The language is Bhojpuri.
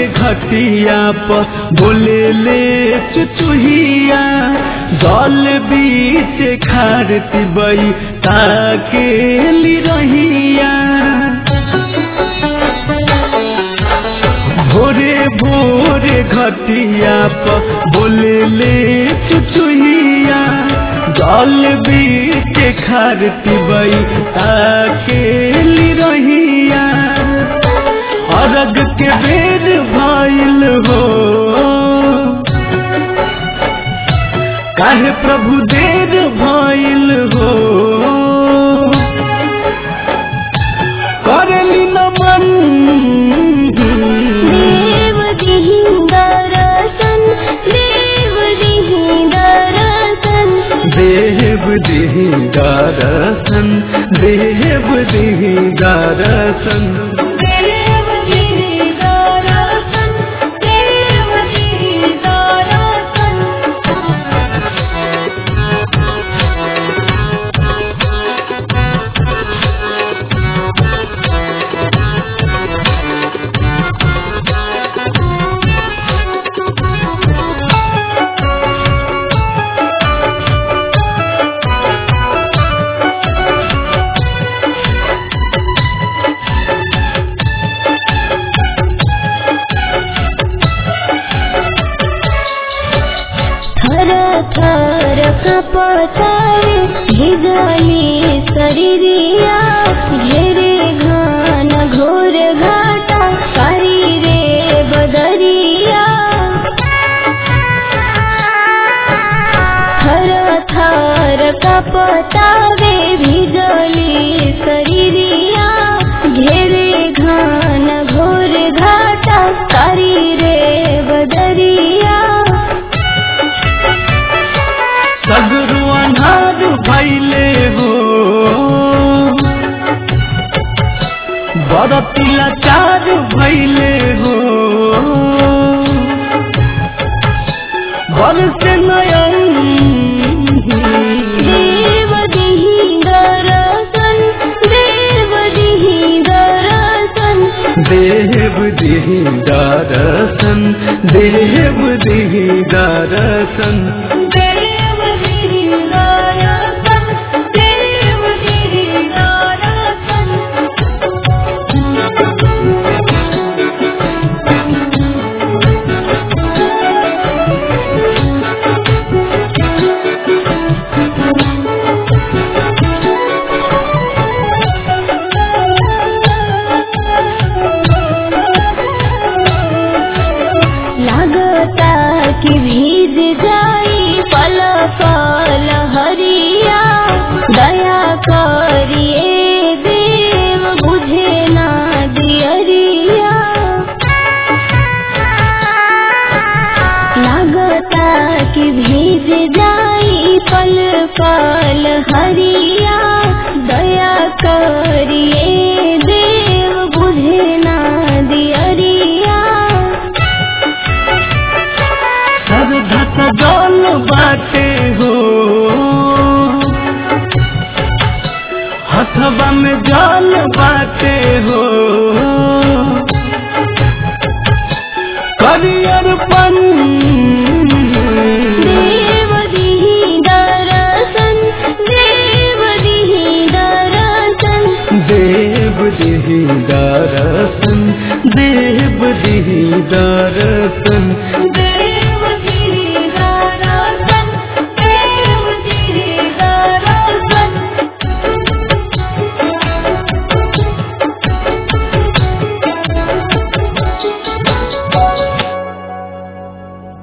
घटिया पर बोले ले चुचुहिया जल बीच खारती बई ताके ली रहिया भोरे भोरे घटिया पर बोले ले चुचुहिया जल बीच खारती बई ताके ली रहिया अरग के बेर भइल हो काहे प्रभु देर भइल हो करली नमन देव दिहि दरसन देव दिहि दरसन देव दिहि दरसन देव दिहि दरसन देव दिहि दरसन देव दिहि दरसन थर थर कपतारे भिजली शरीरिया घेरे घान घोर घाटा कारी रे बदरिया थर थर कपतारे भिजली शरीरिया घेरे घान घोर घाटा कारी रे बदरिया सगरो अनार भैले हो बरती लाचार भैले हो बरस नयन देव दिहि दरसन देव दिहि दरसन देव दिहि दरसन देव दिहि दरसन देव दिहि दरसन देव दिहि दरसन लागता कि भीज जाई पल पल हरिया दया करिए देव बुझे ना दियरिया लागता कि भीज जाई पल पल हरिया दया करिए देव बुझे ना दियरिया श्रद्धा सजल बाटे हो हथवा में जल बाटे हो करियर पन देव दिहि दरसन देव दिहि दरसन देव दिहि दरसन देव दिहि दरसन